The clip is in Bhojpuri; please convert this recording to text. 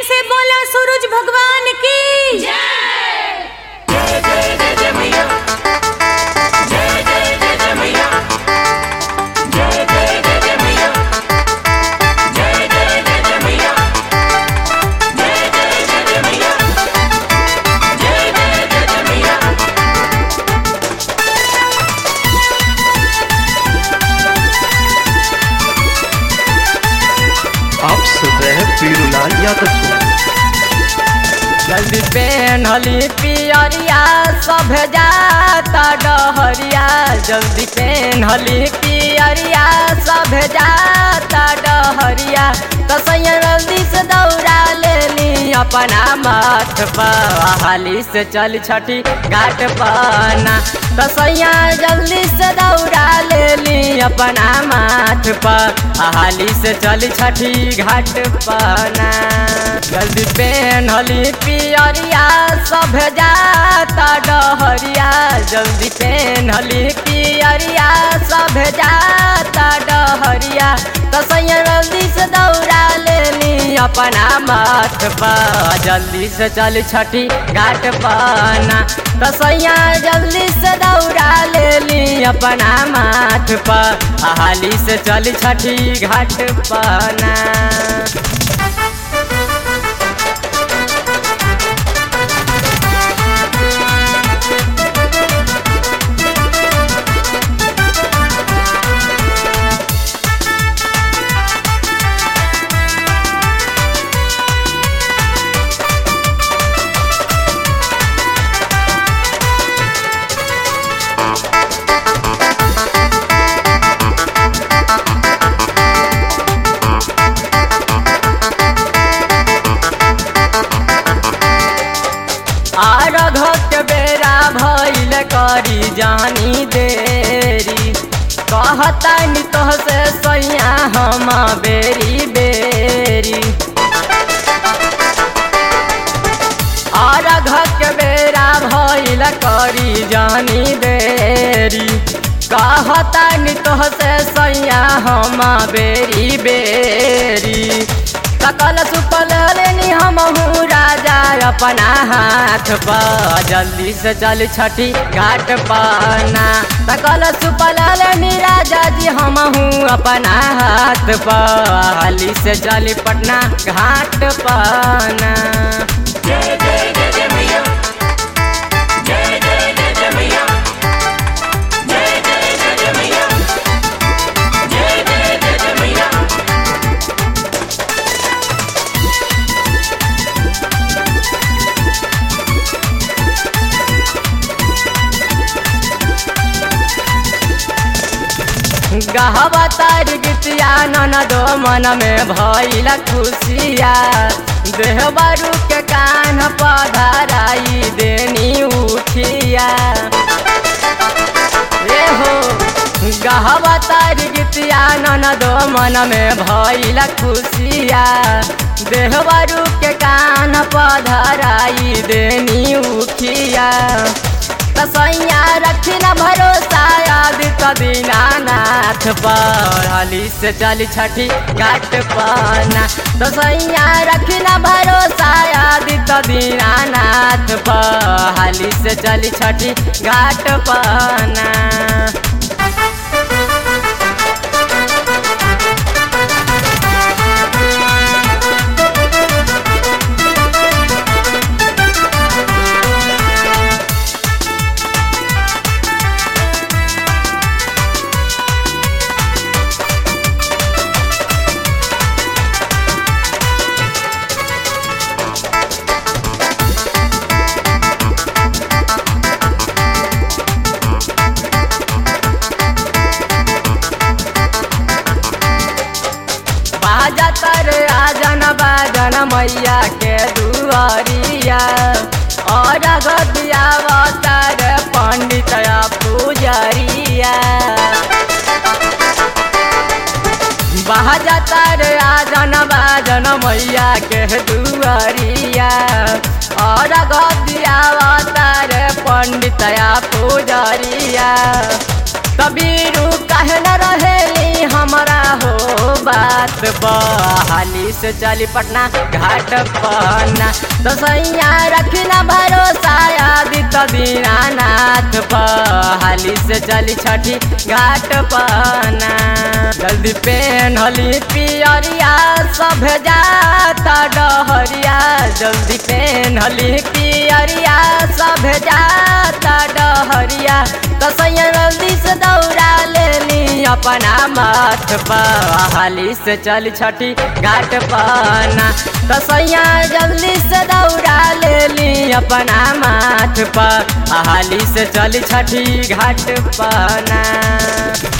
से बोला सूरज भगवान की आप सुन रहे हैं पीरूलाल यादव को जल्दी पेनहली पियरिया सब जाता डहरिया जल्दी पेनहली पियरिया सब जाता डहरिया कसैया जल्दी से दौड़ा लेली अपना माथ पर हाली से चल छठी घाट पना कसैया जल्दी से दौड़ा लेली अपना माथ पर हाली से चल छठी घाट पना जल्दी पेनहली पियरिया सब जाता डहरिया जल्दी पेनहली पियरिया सब जाता डहरिया कसैया जल्दी से दौड़ा लेली अपना माथ पर जल्दी से चल छठी घाट पना कसैया जल्दी से दौड़ा लेली अपना माथ पर हाली से चल छठी घाट पना आरघ के बेरा भइल करी जानी देरी कहता नि तोह से सैया हम बेरी बेरी आरघ के बेरा भइल करी जानी देरी कहता नि तोह से सैया हम बेरी बेरी सकल सुपल लेनी हमहू राजा अपना हाथ पर जल्दी से चल छठी घाट पना सकल सुपल लेनी राजा जी हमहू अपना हाथ पर हाली से चली पटना घाट पना गहवा तार गीतिया ननदो मन में भइल खुशिया देह बारू के कान पधराई देनी उठिया ए हो गहवा तार गीतिया ननदो मन में भइल खुशिया देह बारू के कान पधराई देनी उठिया कसैया रखी न भरोसा याद दीनानाथ पर हाली से चल छठी घाट पना कसैया रखी न भरोसा याद दीनानाथ पर हाली से चल छठी घाट पना बाजा तर आजन बाजन मैया के दुआरिया और गदिया तर पंडित पुजरिया बाजा तर आजन बाजन मैया के दुआरिया और गदिया तर पंडित पुजरिया तबीरू कहे न रहेली हमरा हो बात बहाली से चली पटना घाट पना तो सैया रखी न भरोसा आदित्य दीनानाथ बहाली से चली छठी घाट पना जल्दी पेन्हली पियरिया सब जाता डहरिया जल्दी पेन्हली पियरिया सब जाता डहरिया तो सैया जल्दी से दौड़ा लेली अपना माथ पर हाली से चल छठी घाट पना तो सैया जल्दी से दौड़ा लेली अपना माथ पर हाली से चल छठी घाट पना